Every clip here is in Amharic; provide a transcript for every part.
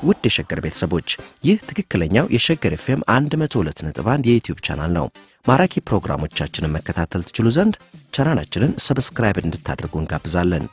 ውድ የሸገር ቤተሰቦች ይህ ትክክለኛው የሸገር ኤፍኤም 102.1 የዩትዩብ ቻናል ነው። ማራኪ ፕሮግራሞቻችንን መከታተል ትችሉ ዘንድ ቻናላችንን ሰብስክራይብ እንድታደርጉ እንጋብዛለን።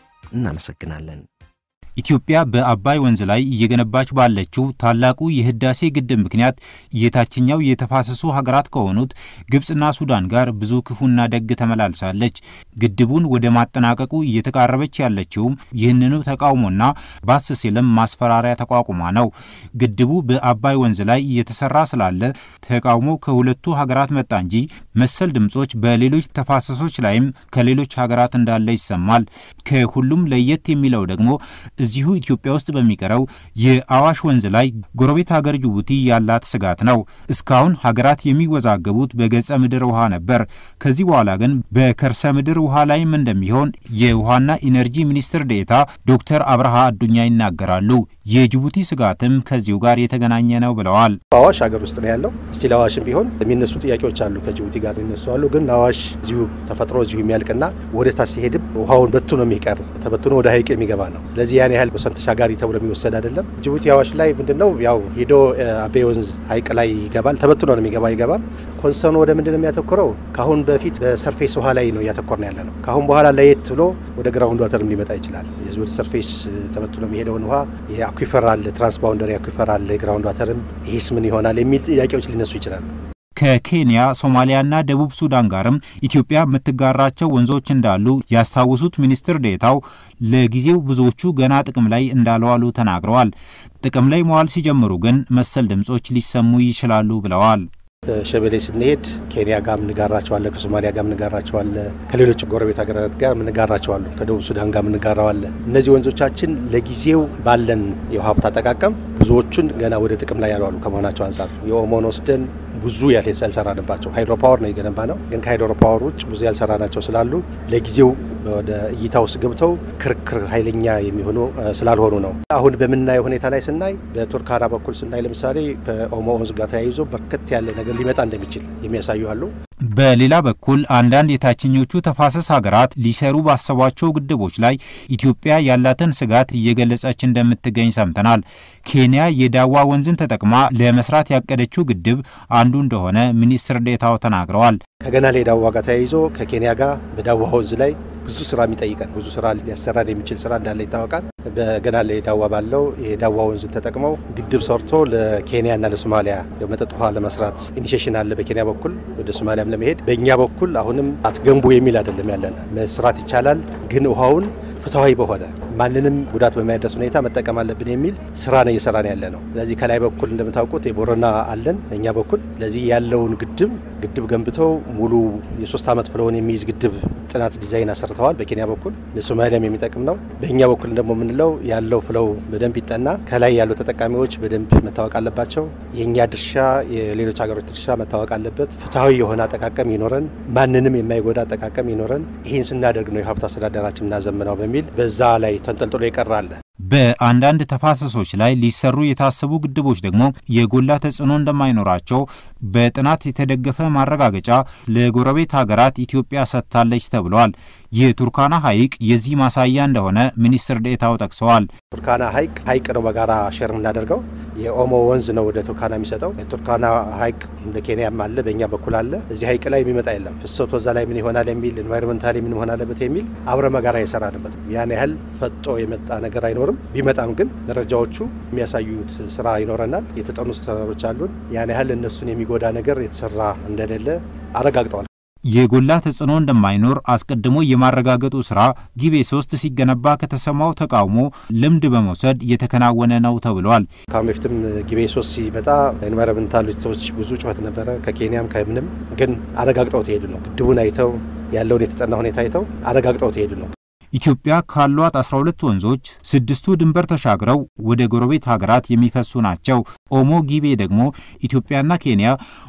እናመሰግናለን። ኢትዮጵያ በአባይ ወንዝ ላይ እየገነባች ባለችው ታላቁ የህዳሴ ግድብ ምክንያት የታችኛው የተፋሰሱ ሀገራት ከሆኑት ግብፅና ሱዳን ጋር ብዙ ክፉና ደግ ተመላልሳለች። ግድቡን ወደ ማጠናቀቁ እየተቃረበች ያለችውም ይህንኑ ተቃውሞና ባስ ሲልም ማስፈራሪያ ተቋቁማ ነው። ግድቡ በአባይ ወንዝ ላይ እየተሰራ ስላለ ተቃውሞ ከሁለቱ ሀገራት መጣ እንጂ መሰል ድምፆች በሌሎች ተፋሰሶች ላይም ከሌሎች ሀገራት እንዳለ ይሰማል። ከሁሉም ለየት የሚለው ደግሞ እዚሁ ኢትዮጵያ ውስጥ በሚቀረው የአዋሽ ወንዝ ላይ ጎረቤት ሀገር ጅቡቲ ያላት ስጋት ነው። እስካሁን ሀገራት የሚወዛገቡት በገጸ ምድር ውሃ ነበር። ከዚህ በኋላ ግን በከርሰ ምድር ውሃ ላይም እንደሚሆን የውሃና ኢነርጂ ሚኒስትር ዴኤታ ዶክተር አብርሃ አዱኛ ይናገራሉ። የጅቡቲ ስጋትም ከዚሁ ጋር የተገናኘ ነው ብለዋል። አዋሽ ሀገር ውስጥ ነው ያለው። እስቲል አዋሽም ቢሆን የሚነሱ ጥያቄዎች አሉ፣ ከጅቡቲ ጋር የሚነሱ አሉ። ግን አዋሽ እዚሁ ተፈጥሮ እዚሁ የሚያልቅና ወደ ታች ሲሄድም ውሃውን በትኖ የሚቀር ተበትኖ ወደ ሀይቅ የሚገባ ነው። ስለዚህ ያን ያህል ወሰን ተሻጋሪ ተብሎ የሚወሰድ አይደለም። ጅቡቲ አዋሽ ላይ ምንድን ነው ያው ሄዶ አቤ ወንዝ ሀይቅ ላይ ይገባል። ተበትኖ ነው የሚገባ ይገባም። ኮንሰርኑ ወደ ምንድን ነው የሚያተኩረው? ከአሁን በፊት በሰርፌስ ውሃ ላይ ነው እያተኮር ነው ያለ ነው። ከአሁን በኋላ ለየት ብሎ ወደ ግራውንድ ዋተርም ሊመጣ ይችላል። የዚህ ወደ ሰርፌስ ተበትኖ የሚሄደውን ውሃ የአኩፈር አለ፣ ትራንስባውንደሪ አኩፈር አለ፣ ግራውንድ ዋተርም ይህስ ምን ይሆናል የሚል ጥያቄዎች ሊነሱ ይችላሉ። ከኬንያ ሶማሊያና ደቡብ ሱዳን ጋርም ኢትዮጵያ የምትጋራቸው ወንዞች እንዳሉ ያስታውሱት ሚኒስትር ዴታው ለጊዜው ብዙዎቹ ገና ጥቅም ላይ እንዳልዋሉ ተናግረዋል። ጥቅም ላይ መዋል ሲጀምሩ ግን መሰል ድምጾች ሊሰሙ ይችላሉ ብለዋል። ሸበሌ ስንሄድ ኬንያ ጋር ምንጋራቸዋለ፣ ከሶማሊያ ጋር ምንጋራቸዋለ፣ ከሌሎች ጎረቤት ሀገራት ጋር ምንጋራቸዋሉ፣ ከደቡብ ሱዳን ጋር ምንጋራዋለ። እነዚህ ወንዞቻችን ለጊዜው ባለን የውሃ ሀብት አጠቃቀም ብዙዎቹን ገና ወደ ጥቅም ላይ ያልዋሉ ከመሆናቸው አንጻር የኦሞን ወስደን ብዙ ያልሰራንባቸው ሃይድሮ ፓወር ነው የገነባ ነው። ግን ከሃይድሮ ፓወር ውጭ ብዙ ያልሰራናቸው ስላሉ ለጊዜው ወደ እይታ ውስጥ ገብተው ክርክር ኃይለኛ የሚሆኑ ስላልሆኑ ነው። አሁን በምናየው ሁኔታ ላይ ስናይ በቱርካና በኩል ስናይ ለምሳሌ ከኦሞ ወንዝ ጋር ተያይዞ በርከት ያለ ነገር ሊመጣ እንደሚችል የሚያሳዩ አሉ። በሌላ በኩል አንዳንድ የታችኞቹ ተፋሰስ ሀገራት ሊሰሩ ባሰቧቸው ግድቦች ላይ ኢትዮጵያ ያላትን ስጋት እየገለጸች እንደምትገኝ ሰምተናል። ኬንያ የዳዋ ወንዝን ተጠቅማ ለመስራት ያቀደችው ግድብ አንዱ እንደሆነ ሚኒስትር ዴታው ተናግረዋል። ከገና ላይ ዳዋ ጋር ተያይዞ ከኬንያ ጋር በዳዋ ወንዝ ላይ ብዙ ስራ የሚጠይቀን ብዙ ስራ ሊያሰራን የሚችል ስራ እንዳለ ይታወቃል። በገና ላይ ዳዋ ባለው የዳዋ ወንዝን ተጠቅመው ግድብ ሰርቶ ለኬንያና ለሶማሊያ የመጠጥ ውሃ ለመስራት ኢኒሽሽን አለ በኬንያ በኩል ወደ ሶማሊያም ለመሄድ በእኛ በኩል አሁንም አትገንቡ የሚል አይደለም ያለን መስራት ይቻላል፣ ግን ውሃውን ፍትሐዊ በሆነ ማንንም ጉዳት በማያደርስ ሁኔታ መጠቀም አለብን የሚል ስራ ነው እየሰራን ያለ ነው። ስለዚህ ከላይ በኩል እንደምታውቁት የቦረና አለን በእኛ በኩል ስለዚህ ያለውን ግድብ ግድብ ገንብተው ሙሉ የሶስት ዓመት ፍለውን የሚይዝ ግድብ ጥናት ዲዛይን አሰርተዋል በኬንያ በኩል ለሶማሊያም የሚጠቅም ነው። በእኛ በኩል ደግሞ የምንለው ያለው ፍለው በደንብ ይጠና፣ ከላይ ያሉ ተጠቃሚዎች በደንብ መታወቅ አለባቸው። የእኛ ድርሻ የሌሎች ሀገሮች ድርሻ መታወቅ አለበት። ፍትሐዊ የሆነ አጠቃቀም ይኖረን፣ ማንንም የማይጎዳ አጠቃቀም ይኖረን። ይህን ስናደርግ ነው የሀብት አስተዳደራችን እናዘምነው በሚል በዛ ላይ ተንጠልጥሎ ይቀራል። በአንዳንድ ተፋሰሶች ላይ ሊሰሩ የታሰቡ ግድቦች ደግሞ የጎላ ተጽዕኖ እንደማይኖራቸው በጥናት የተደገፈ ማረጋገጫ ለጎረቤት ሀገራት ኢትዮጵያ ሰጥታለች ተብሏል። የቱርካና ሐይቅ የዚህ ማሳያ እንደሆነ ሚኒስትር ዴኤታው ጠቅሰዋል። ቱርካና ሐይቅ ሐይቅ ነው በጋራ ሼር የምናደርገው። የኦሞ ወንዝ ነው ወደ ቱርካና የሚሰጠው። የቱርካና ሐይቅ እንደ ኬንያም አለ፣ በእኛ በኩል አለ። እዚህ ሐይቅ ላይ የሚመጣ የለም። ፍሰቱ እዛ ላይ ምን ይሆናል የሚል ኤንቫይሮንመንታሊ ምን መሆን አለበት የሚል አብረ መጋራ የሰራንበት ያን ያህል ፈጦ የመጣ ነገር አይኖርም። ቢመጣም ግን መረጃዎቹ የሚያሳዩት ስራ ይኖረናል። የተጠኑ ስራዎች አሉን። ያን ያህል እነሱን የሚጎዳ ነገር የተሰራ እንደሌለ አረጋግጠዋል። የጎላ ተጽዕኖ እንደማይኖር አስቀድሞ የማረጋገጡ ስራ ጊቤ ሶስት ሲገነባ ከተሰማው ተቃውሞ ልምድ በመውሰድ የተከናወነ ነው ተብሏል። ከአሁን በፊትም ጊቤ ሶስት ሲመጣ ኤንቫይሮንመንታሊስቶች ብዙ ጩኸት ነበረ። ከኬንያም ከምንም ግን አረጋግጠው ተሄዱ ነው። ግድቡን አይተው ያለውን የተጠና ሁኔታ አይተው አረጋግጠው ተሄዱ ነው። ኢትዮጵያ ካሏት 12 ወንዞች ስድስቱ ድንበር ተሻግረው ወደ ጎረቤት ሀገራት የሚፈሱ ናቸው። ኦሞ ጊቤ ደግሞ ኢትዮጵያና ኬንያ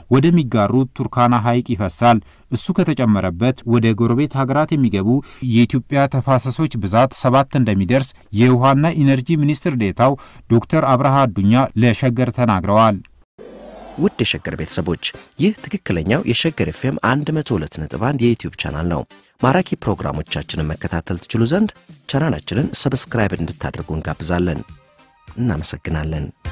ወደሚጋሩት ቱርካና ሐይቅ ይፈሳል። እሱ ከተጨመረበት ወደ ጎረቤት ሀገራት የሚገቡ የኢትዮጵያ ተፋሰሶች ብዛት ሰባት እንደሚደርስ የውሃና ኢነርጂ ሚኒስትር ዴታው ዶክተር አብርሃ አዱኛ ለሸገር ተናግረዋል። ውድ የሸገር ቤተሰቦች ይህ ትክክለኛው የሸገር ኤፍኤም 102.1 የዩትዩብ ቻናል ነው። ማራኪ ፕሮግራሞቻችንን መከታተል ትችሉ ዘንድ ቻናላችንን ሰብስክራይብ እንድታደርጉ እንጋብዛለን። እናመሰግናለን።